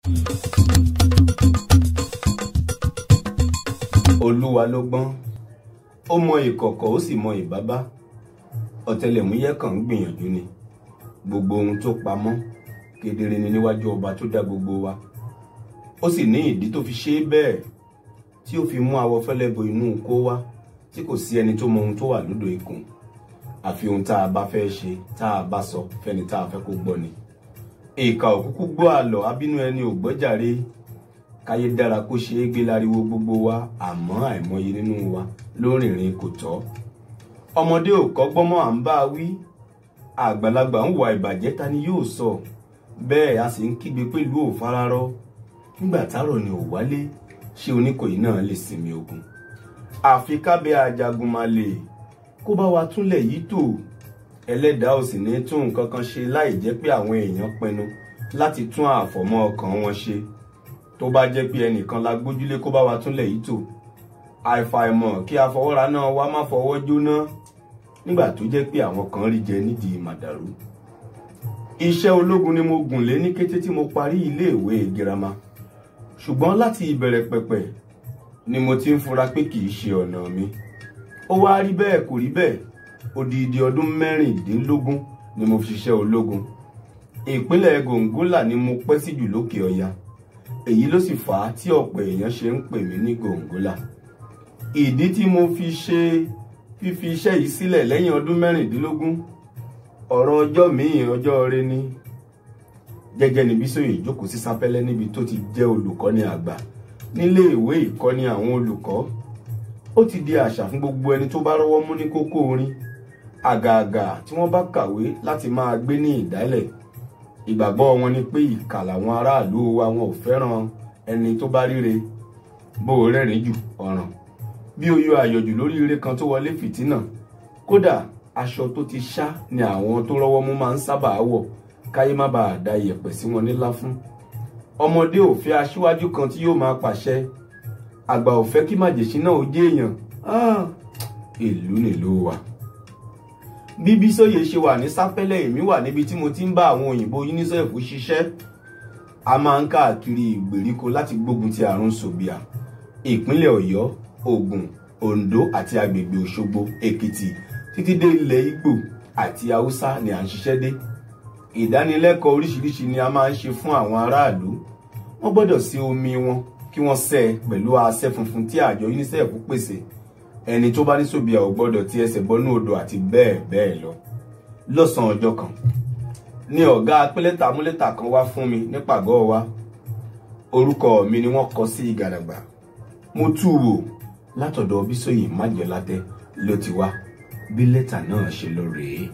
olúwa ló gbọ́n ó mọ ìkọ̀kọ̀ ó sì mọ ìbábá ọ̀tẹlẹ̀múyẹ́ kan ń gbìyànjú ni gbogbo ohun tó pamọ́ kedere ni níwájú ọba tó dá gbogbo wa ó sì ní ìdí tó fi ṣe é bẹ́ẹ̀ tí ó fi mú awọ fẹ́lẹ́ bo inú kó wá tí kò sí ẹni tó mọ ohun tó wà lódò ikùn àfi ohun tá a bá fẹ́ ṣe tá a bá sọ fẹ́ni tá a fẹ́ kó gbọ́ ni ìkà òkúkú gbọ́ àlọ́ abínú ẹni ò gbọ́jàre káyé dára kó ṣe é gbé láriwo gbogbo wa àmọ́ àìmọye nínú wa ló rìnrìn kò tọ́ ọmọdé ò kọ́gbọ́n mọ́ à ń bá a wí àgbàlagbà ń wà ìbàjẹ́ ta ni yóò sọ bẹ́ẹ̀ a sì ń kígbe pé ìlú ò fararọ́ nígbà tárọ̀ ni ò wálé ṣé oníkòyí náà lè sinmi ogun àfi kábẹ́ ajagunmalè kó bá wa túnlẹ̀ yìí tò ẹlẹ́dàá ò sì ní tún nǹkan kan ṣe láì jẹ́ pé àwọn èèyàn pinnu láti tún àfọ̀mọ́ ọkàn wọn ṣe tó bá jẹ́ pé ẹnìkan la gbójúlé kó bá wa túnlẹ̀ yìí tò àìfàìmọ̀ kí afọwọ́ra náà wá má fọwọ́ jóná nígbà tó jẹ́ pé àwọn kan rí jẹ nídìí màdàrú iṣẹ́ ológun ni mo gùn lé ní kété tí mo parí iléèwé girama ṣùgbọ́n láti ìbẹ̀rẹ̀ pẹ̀pẹ̀ ni mo ti ń fura pé kì í ṣe ọ̀nà mi ó wá rí bẹ́ẹ̀ kò rí bẹ́ẹ̀ odidi ọdún mẹ́rìndínlógún ni mo fi ṣiṣẹ́ ológun ìpínlẹ̀ gòǹgólà ni mo pẹ́ sí jù lókè ọya èyí ló sì fà á tí ọ̀pọ̀ èèyàn ṣe ń pè mí ní gòǹgólà ìdí tí mo fi ṣe fífi iṣẹ́ yìí sílẹ̀ lẹ́yìn ọdún mẹ́rìndínlógún ọ̀rọ̀ ọjọ́ míì ọjọ́ rẹ ni gẹ́gẹ́ ni Bísóyè jókòó sí sápẹ́lẹ́ níbi tó ti jẹ́ olùkọ́ni àgbà nílé ìwé ìkọ́ni àwọn olùkọ́ ó ti di àṣà fún gbogbo ẹni tó bá rọ́wọ́ mú ní kókó orin àgààgà tí wọ́n bá kàwé láti máa gbé ní ìdálẹ̀ ìgbàgbọ́ wọn ni pé ìkà làwọn aráàlú wa wọn ò fẹ́ràn ẹni tó bá ríre bó o rẹ́rìn jù ọ̀ràn bí o yọ àyọ̀jù lórí ire kan tó wọlé fìtínà kódà aṣọ tó ti ṣá ni àwọn tó rọ́wọ́ mú máa ń sábà wọ̀ káyé má bàa da iyẹ̀pẹ̀ sí wọn nílá fún ọmọdé ò fẹ́ aṣíwájú kan tí yóò máa pàṣẹ àgbà ò fẹ́ kí màjèṣin náà ó jẹ́ èèyàn ìlú nílùú wa bí Bísóyè ṣe wà ní sápẹ́lẹ̀ èmi wà níbi tí mo ti ń bá àwọn òyìnbó UNICEF ṣiṣẹ́ a máa ń káàkiri ìgbèríko láti gbógun ti àrùn sòbíà ìpínlẹ̀ Ọ̀yọ́ Ògùn Oǹdó àti agbègbè Òṣogbo Èkìtì títí dé ilẹ̀ Ìgbò àti Haúsá ni à ń ṣiṣẹ́ dé ìdánilẹ́kọ̀ọ́ oríṣiríṣi ni a máa ń ṣe fún àwọn aráàlú wọ́n gbọ́dọ̀ sí omi wọn kí wọ́n ṣẹ́ pẹ̀lú asẹ́ funfun tí àjọ UNICEF pèsè ẹni tó bá ní sòbíà ò gbọ́dọ̀ ti ẹsẹ̀ bọ́nú odò àti bẹ́ẹ̀ bẹ́ẹ̀ lọ lọ́sàn-án ọjọ́ kan ni ọ̀gá apẹ́lẹ́tà múlẹ́tà kan wá fún mi nípàgọ́ wa orúkọ mi ni wọ́n kọ sí ìgàdàgbà mo tú wò látọ̀dọ̀ Bísóyè májèlátẹ́ ló ti wá bí lẹ́tà náà ṣe lọ rèé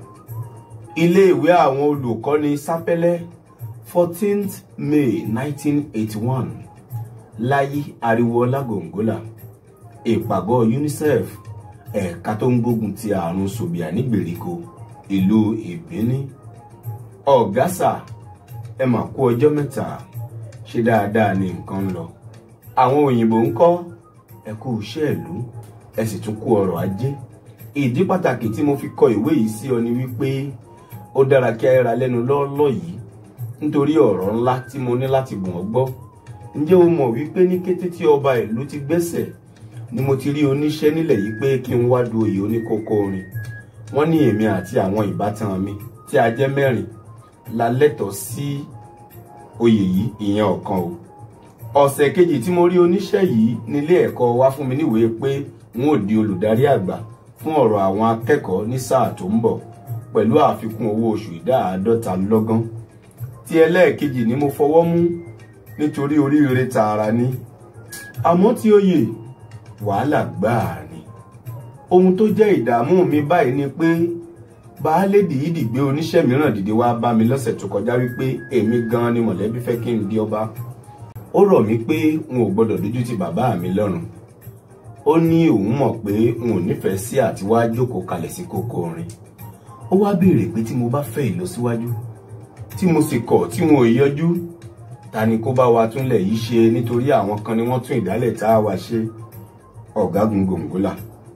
iléèwé àwọn olùkọ́ni sápẹ́lẹ́ fourteenth May nineteen eighty one láyé ariwoọlá gòǹgólà ìpàgọ́ UNICEF ẹ̀ka tó ń gbógun ti àrùn sòbíà nígbèríko ìlú ìbíní ọ̀gásà ẹ mà kú ọjọ́ mẹ́ta ṣe dáadáa ní nǹkan ń lọ àwọn òyìnbó ń kọ́ ẹ kú iṣẹ́ ìlú ẹ sì tún kú ọrọ̀ ajé ìdí pàtàkì tí mo fi kọ ìwé yìí sí ọ ni wípé ó dára kí a ra lẹ́nu lọ́ọ́lọ́ yìí nítorí ọ̀rọ̀ ńlá tí mo ní láti bùn ọ́ gbọ́ ǹjẹ́ o mọ̀ wípé ní kété tí ọba ìlú ti gbẹ́sẹ̀ ni mo ti rí oníṣẹ́ nílẹ̀ yìí pé kí n wá du oyè oníkókó orin wọ́n ní èmi àti àwọn ìbátan mi tí a jẹ́ mẹ́rin la lẹ́tọ̀ọ́ sí oyè yìí ìyẹn ọ̀kan o ọ̀sẹ̀ kejì tí mo rí oníṣẹ́ yìí nílé ẹ̀kọ́ wá fún mi níwèé pé n ó di olùdarí àgbà fún ọ̀rọ̀ àwọn akẹ́kọ̀ọ́ ní sáà tó ń bọ̀ pẹ̀lú àfikún owó oṣù ìdá àádọ́ta lọ́gán tí ẹlẹ́ẹ̀kejì ni mo fọwọ́ mú nítorí oríire tààrà ni àmọ́ tí oyè wàhálà gbáà ni ohun tó jẹ́ ìdààmú mi báyìí ni pé baálé dìídì gbé oníṣẹ́ mìíràn dìde wá bá mi lọ́sẹ̀ tó kọjá wípé èmi gan ni mọ̀lẹ́bí fẹ́ kí n di ọba ó rọ̀ mí pé n ò gbọ́dọ̀ dójú ti bàbá mi lọ́rùn ó ní òun mọ̀ pé n ò nífẹ̀ẹ́ sí àti wá jókòó kalẹ̀ sí kókó orin ó wá béèrè pé tí mo bá fẹ́ ìlọsíwájú tí mo sì kọ̀ tí wọn ò yọjú ta ni kó bá wa túnlẹ̀ yìí ṣe nítorí àwọn kan ni wọ́n tún ìdálẹ̀ tá a wá ṣe ọ̀gágun gòǹgólà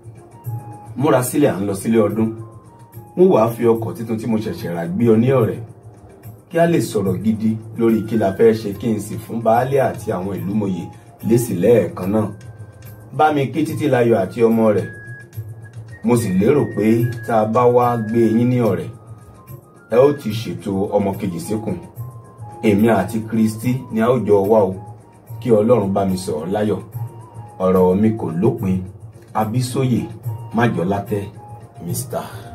múra sílẹ̀ à ń lọ sílé ọdún mo wàá fi ọkọ̀ tuntun tí mo ṣẹ̀ṣẹ̀ rà gbé ọ ní ọ̀rẹ́ kí a lè sọ̀rọ̀ gidi lórí kí la fẹ́ ṣe kí n sì fún baálé àti àwọn ìlúmọ̀yè lésì lẹ́ẹ̀kan náà bá mi kí Títílayọ̀ àti ọmọ rẹ̀ mo sì lérò pé tá a bá wá gbé yín ní ọ̀rẹ́ ẹ ó ti ṣètò ọmọ kejì síkùn èmi àti Kristi ni a ó jọ wá o kí Ọlọ́run bá mi sọ̀rọ̀ láyọ̀ ọ̀rọ̀ mi kò lópin Abísóyè Májọlátẹ́ Mr.